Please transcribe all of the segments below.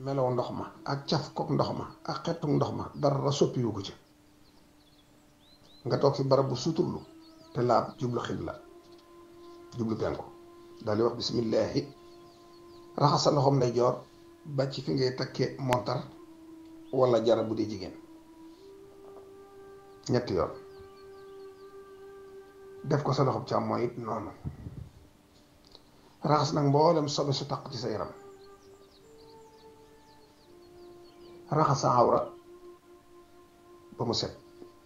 melow ndox ma ak caf kook ndox ma ak xetuk ndox ma dara soppiwu ko ci nga toog fi barab bu suturlu te laab jublu xibla jublu penku daal di wax bismillaahi raxas sa loxoom nday joor ba ci fi ngay takkee montar wala jara bu dee jigéen ñetti yoon def ko sa loxoom càmmooñ it noonu raxas nag mboolem sobe su taq ci sa yaram raxas sa awra ba mu set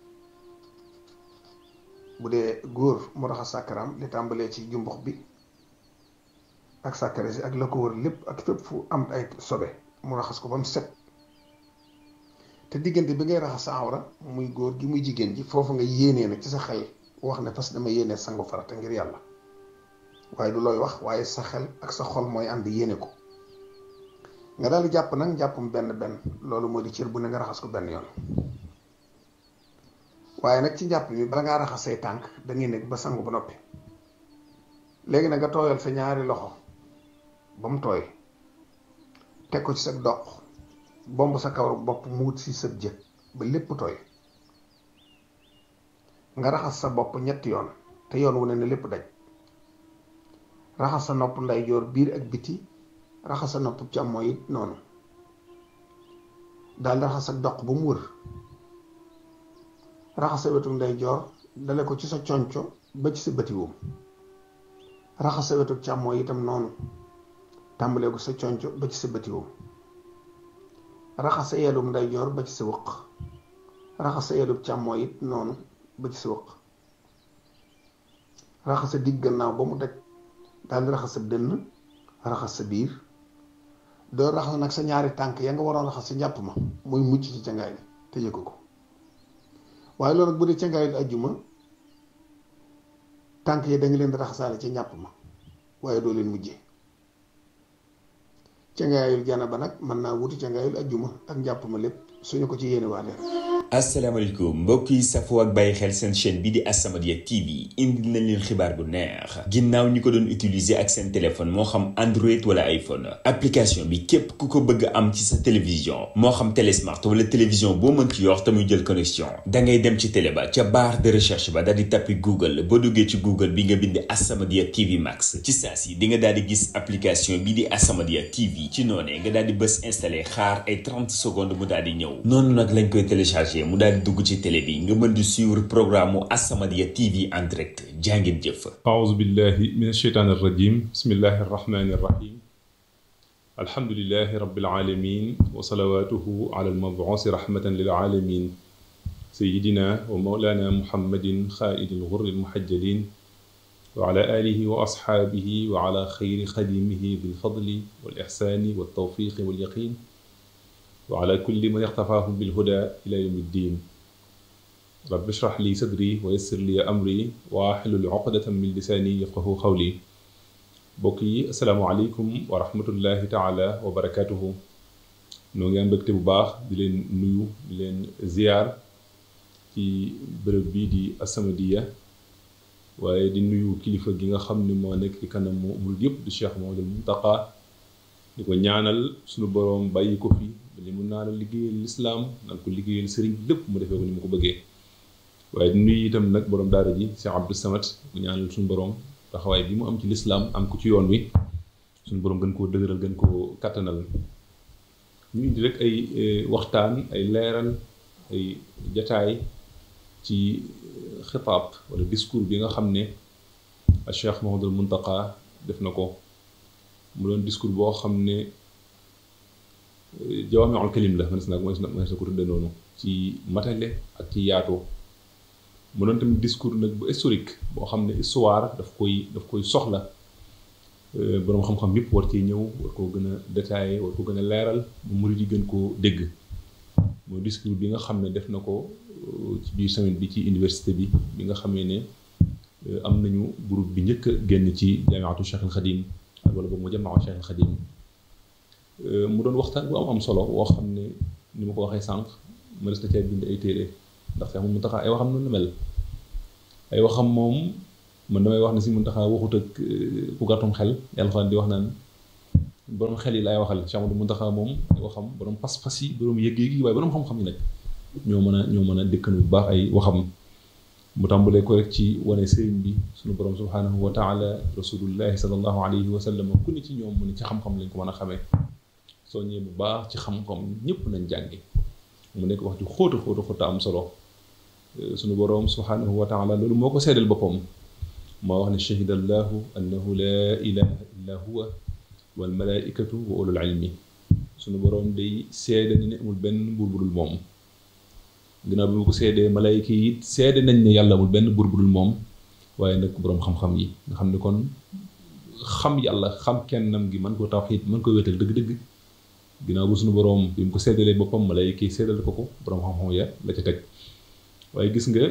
bu dee góor mu raxas sàkkaram li tàmbalee ci jumbux bi ak sàkkare si ak la ko wër lépp ak fépp fu am ay sobe mu raxas ko ba mu set te diggante bi ngay raxas sa awra muy góor gi muy jigéen ji foofu nga yéenee nag ci sa xel wax ne parce que dama yéenee sangu farata ngir yàlla waaye du looy wax waaye sa xel ak sa xol mooy ànd yéene ko nga daal di jàpp nag jàppum benn benn loolu moo di cër bu ne nga raxas ko benn yoon waaye nag ci njàpp mi bala ngaa raxas say tànk da ngay nekk ba sangu ba noppi léegi nag nga tooyal sa ñaari loxo ba mu tooy teg ko ci sa doq bomb sa kawar bopp mu wut si sa jë ba lépp tooy nga raxas sa bopp ñetti yoon te yoon wu ne ne lépp daj raxas sa nopp ndeyjoor biir ak biti raxas sa nopp càmmooñ it noonu daal raxas sa doq ba mu wër raxas sa wetu ndeyjoor dale ko ci sa conco ba ci sa bëti woom raxas sa wetu càmmooñ itam noonu tàmbalee ko sa conco ba ci sa bëti woom raxas sa yelum ndeyjoor ba ci sa wëq raxas sa yelum càmmooñ it noonu ba ci sa wëq raxas sa digg gannaaw ba mu daj daal di raxas sa dënn raxas sa biir doo raxas nag sa ñaari tànk ya nga waroon raxas sa njàpp ma muy mucc ci cangaay li te yëg ko waaye loolu nag bu dee cangaay li ajjuma tànk yi da nga leen di raxasaale ci njàpp ma waaye doo leen mujjee cangaayul jana ba nag mën naa wuti cangaayul ajjuma ak njàpp ma lépp suñu ko ci yéene waa leen asalaamaaleykum mbokk yi safoo ak bàyyi xel seen chaîne bi di As-Samadiyya TV indi nañ leen xibaar bu neex ginnaaw ñi ko doon utiliser ak seen téléphone moo xam Android wala iPhone application bi képp ku ko bëgg am ci sa télévision moo xam télé smart wala télévision boo mën ci yor te muy jël connexion da ngay dem ci télé ba ca barre de recherche ba daal di tappi Google boo duggee ci Google bi nga bind As-Samadiyya TV Max ci saa si di nga daal di gis application bi di As-Samadiyya TV ci noonee nga daal di bës installé xaar ay 30 secondes mu daal di ñëw noonu nag lañ koy téléchargé. mu daal di dugg ci télé bi nga mën di suivre programme mu As-Samadiyya TV en direct jàngeen jëf aouzu billahi min asheytaan arrajim bismillahi arrahmani arrahim alhamdulilahi rabbil alamin wa salawatuhu ala almabuusi rahmatan lil alamin sayidina wa maulana muhammadin xaaidi lgurri almuhajjalin wa ala alihi wa asxaabihi wa ala xayri xadimihi bilfadli wal ixsaani waltawfiqi walyaqin wa ala kulli man ixtafaahum bilhuda ila yawmi ddin rabbi shrah li sadri wa yassir li amri wa ahlul uqdatan min lisaani yafqahu qawli mbokk yi asalaamualeykum wa rahmatullahi taala wa barakatuhu noo ngi am mbégte bu baax di leen nuyu di leen ziyaar ci bërëb bii di As-Samadiyya waaye di nuyu kilifa gi nga xam ne moo nekk ci kanamu murid yëpp di Cheikh Mouhamadoul Mountakha di ko ñaanal suñu boroom bàyyi ko fi li mun naa la liggéeyal lislaam nanga ko liggéeyal sëriñ lépp mu defee ko ni mu ko bëggee waaye di nuyu itam nag boroom daara ji Cheikh Abdou Samad mu ñaanal suñu boroom taxawaay bi mu am ci lislaam am ko ci yoon wi suñu boroom gën koo dëgëral gën koo kattanal ñu indi rek ay waxtaan ay leeral ay jataay ci xitaab wala discours bi nga xam ne Cheikh Mouhamadoul Mountakha def na ko mu doon discours boo xam ne jawaamiul kalim la mënees na mënees na ko tudde noonu ci matale ak ci yaatoo mu doon tamit discours nag bu historique boo xam ne histoire daf koy daf koy soxla boroom xam-xam yëpp war cee ñëw war koo gën a détaillé war ko gën a leeral mu murid yi gën koo dégg mooy discours bi nga xam ne def na ko ci biir semaine bi ci université bi bi nga xamee ne am nañu groupe bi njëkk a génn ci jaamiatu Cheikh al Khadim wala boobu mu jamaa Cheikh al Khadim mu doon waxtaan bu am am solo woo xam ne ni ma ko waxee sànq mënees na cee bind ay téere ndax Cheikh Mountakha ay waxam noonu la mel ay waxam moom man damay wax ne si Mountakha waxut ak ku gàttum xel yàlla fa di wax naan borom xel yi laay waxal Cheikh Amadou Mountakha moom waxam borom pas-pas yi borom yëg-yëg yi waaye borom xam-xam yi nag ñoo mën a ñoo mën a dëkkanu bu baax ay waxam mu tàmbalee ko rek ci wane sëriñ bi suñu borom subhanahu wa taala rasulullahi sallallahu alayhi wa sallam ku ne ci ñoom mu ne ci xam-xam lañ ko mën a xamee soññee bu baax ci xam-xam ñëpp nañ jàngi mu nekk wax ju xóota xóota xóota am solo suñu borom subhanahu wa taala loolu moo ko seedal boppam moo wax ne shahida allahu annahu laa ilaha illa huwa wal malaikatu wa ulul ilmi suñu borom day seede ni ne amul benn buur bu dul moom ginnaaw bi mu ko seedee malayka yi it seede nañ ne yàlla amul benn buur bu dul moom waaye nag boroom xam-xam yi nga xam ne kon xam yàlla xam kennam gi mën koo tawxiid mën ko wéetal dëgg-dëgg ginnaaw bu suñu boroom bi mu ko seddalee boppam malayka yi seddal ko ko boroom xam-xam ya la ca teg waaye gis nga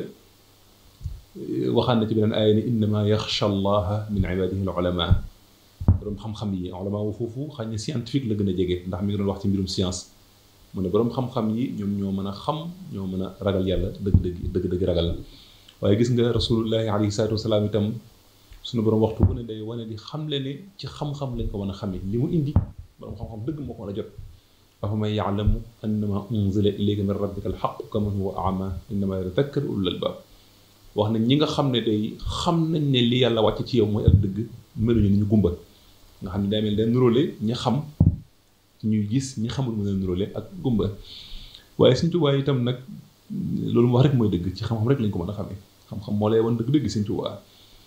waxaan na ci beneen aaya ni innama yaxsha allaha min ibadihi al ulama boroom xam-xam yi ulama wu foofu xañ ne scientifique la gën a jege ndax mi ngi doon wax ci mbirum science mu ne boroom xam-xam yi ñoom ñoo mën a xam ñoo mën a ragal yàlla dëgg-dëgg dëgg-dëgg ragal waaye gis nga rasulullahi alayhi salaatu wasalaam itam suñu boroom waxtu bu ne day wane di xamle ne ci xam-xam lañ ko mën a xamee li mu indi boroom xam-xam dëgg moo ko mën a jot afa man yaalamu annama unzila ilayka min rabbika alxaq kaman huwa ama innama yatadakkar ulul albab wax nañ ñi nga xam ne day xam nañ ne li yàlla wàcc ci yow mooy ak dëgg meluñu ni ñu gumba nga xam ne day mel day nuróole ñi xam ñuy gis ñi xamul mu leen nuróole ak gumba waaye Sëñ Tuubaa itam nag loolu mu wax rek mooy dëgg ci xam-xam rek lañ ko mën a xamee xam-xam moo lay wan dëgg-dëgg Sëñ Tuubaa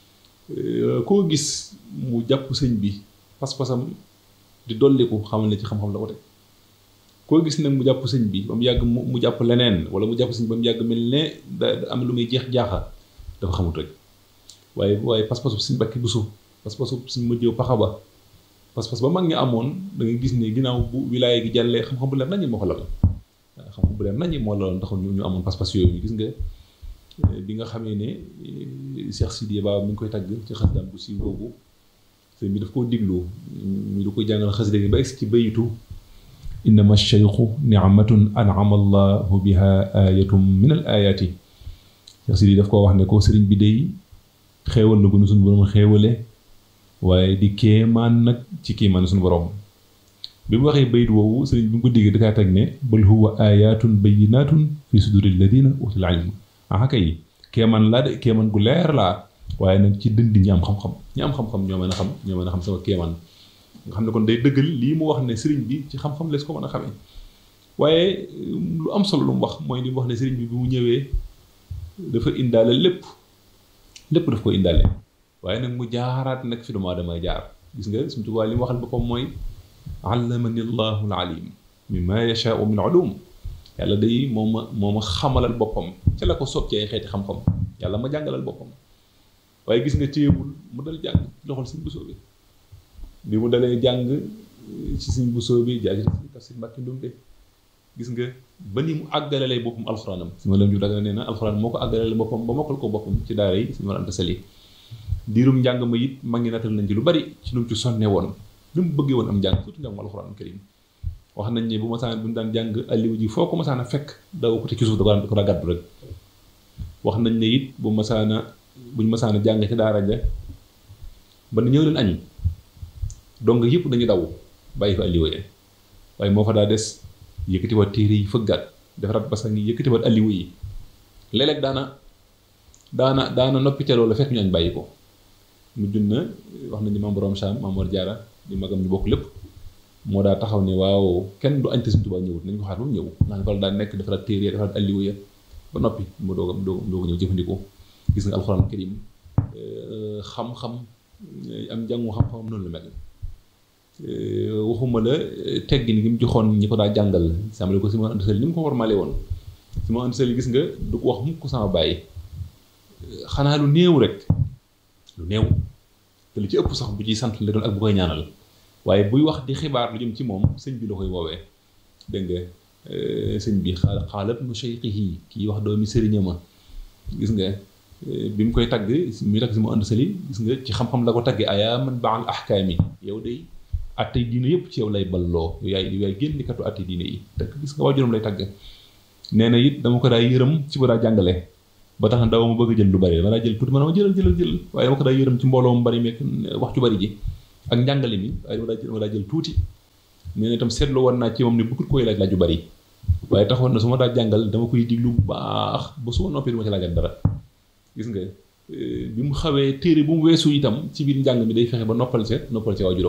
koo gis mu jàpp sëñ bi pas-pasam di dolliku xamal ne ci xam-xam la ko teg koo gis nag mu jàpp sëñ bi ba mu yàgg mu jàpp leneen wala mu jàpp sëñ bi ba mu yàgg mel ne da am lu muy jeex jaaxa dafa xamut rek waaye waaye pas-pasu suñ bakki busu pas-pasu suñ mëjjëw paxa ba pas-pas ba mag ñi amoon da nga gis ne ginnaaw bu wilaaya gi jàllee xam-xam bu leer nañu moo ko lal waaw xam-xam bu leer nañu moo laloon taxul ñu amoon pas-pas yooyu gis nga bi nga xamee ne Cheikh Sidiya Ba mi ngi koy tagg ci xasdaan bu siiw boobu sëñ bi daf koo diglu ñu du ko jàngal xasida gi ba egsi ci bayitu innama cheikhu nicmatun anama allahu biha ayatum min al ayaati Cheikh Sidiya daf koo wax ne ko sëriñ bi day xéewal na gunu suñu borom xéewale waaye di kéemaan nag ci kéemaan suñu borom bi mu waxee bayit woowu sëriñ bi mu ko diggee dakaa teg ne bal huwa ayatun bayinatun fi suduri alladina utul ilm ah kay kéemaan laa de kéemaan gu leer laa waaye nag ci dënd ñi am xam-xam ñi am xam-xam ñoo mën a xam ñoo mën a xam sama kéemaan nga xam ne kon day dëggal lii mu wax ne sëriñ bi ci xam-xam lees ko mën a xamee waaye lu am solo lu mu wax mooy li mu wax ne sëriñ bi bi mu ñëwee dafa indaale lépp lépp daf ko indaale waaye nag mu jaaraat nag fi doomu aadama jaar gis nga suñu Tuubaa li mu waxal boppam mooy allamani llahu alalim mimma yashaau min ulum yàlla day moo ma moo ma xamalal boppam ca la ko soob ci ay xeeti xam-xam yàlla ma jàngalal boppam waaye gis nga téyewul mu dal jàng loxol suñ busoo bi bi mu dalee jàng ci suñ busoo bi jaagi ci si mbàkki ndumbe gis nga ba ni mu àggalalee boppam alxuraanam si ma lam ju daga nee na alxuraan moo ko àggalalee boppam ba mokkal ko boppam ci daara yi si ma anta sali diirum njàng ma it mag ngi natal nañ ci lu bari ci nu mu ci sonne woon lu mu bëggee woon am njàng surtout njàng alxuraan karim wax nañ ne bu masaan bu ñu daan jàng alliwu ji foo ko masaan a fekk daw ko te ci suuf da ko daa gàddu rek wax nañ ne it bu masaana buñ masaana jàng ci daara ja ba na ñëw leen añ donc yëpp dañu daw bàyyi fa alliwa yi waaye moo fa daa des yëkkatiwaat téere yi fëggaat defaraat basan yi yëkkatiwaat alliwa yi léeg-léeg daana daana daana noppi ca loolu fekk ñu añ bàyyi ko mujj na wax nañ ni maam borom Saam maam Mor Jaara di magam ñu bokk lépp moo daa taxaw ne waaw kenn du añ te Sëñ Tuubaa ñëwut nañ ko xaar ba mu ñëw naan ko daa nekk defaraat téere yi defaraat alliwa ya ba noppi mu doog a mu doog a ñëw jëfandikoo gis nga alxuraan karim xam-xam am njàngu xam-xam noonu la mel waxuma la teggin gi mu joxoon ñi ko daa jàngal sàmmale ko si ma ënd ni mu ko warmale woon si ma ënd gis nga du ko wax mukk ko sama bàyyi xanaa lu néew rek lu néew te lu ci ëpp sax bu ciy sant la doon ak bu koy ñaanal waaye buy wax di xibaar lu jëm ci moom sëñ bi la koy woowee dégg nga sëñ bi xaala xaalat nu cheikhihi kii wax doomi sëriña ma gis nga bi mu koy tagg muy tagg si mu ànd sali gis nga ci xam-xam la ko tagge ayaa man baal ahkaami yow day attey diine yëpp ci yow lay balloo yow yaay yow yaay génnikatu attey diine yi te gis nga waajuram lay tagg nee na it dama ko daa yërëm ci bu daa jàngale ba tax na daw ma bëgg jël lu bari dama daa jël tuuti ma dama jëlal jëlal jël waaye dama ko daa yërëm ci mbooloo mu bari meek wax ju bari ji ak njàngale mi waaye dama daa jël dama daa jël tuuti nee na itam seetlu woon naa ci moom ne bëggut koy laaj laaj yu bari waaye taxoon na su ma daa jàngal dama koy diglu bu baax ba su ma noppee du ma ci laajal dara gis nga bi mu xawee téere bu mu weesu itam ci biir njàng mi day fexe ba noppal ca noppal ca waajuram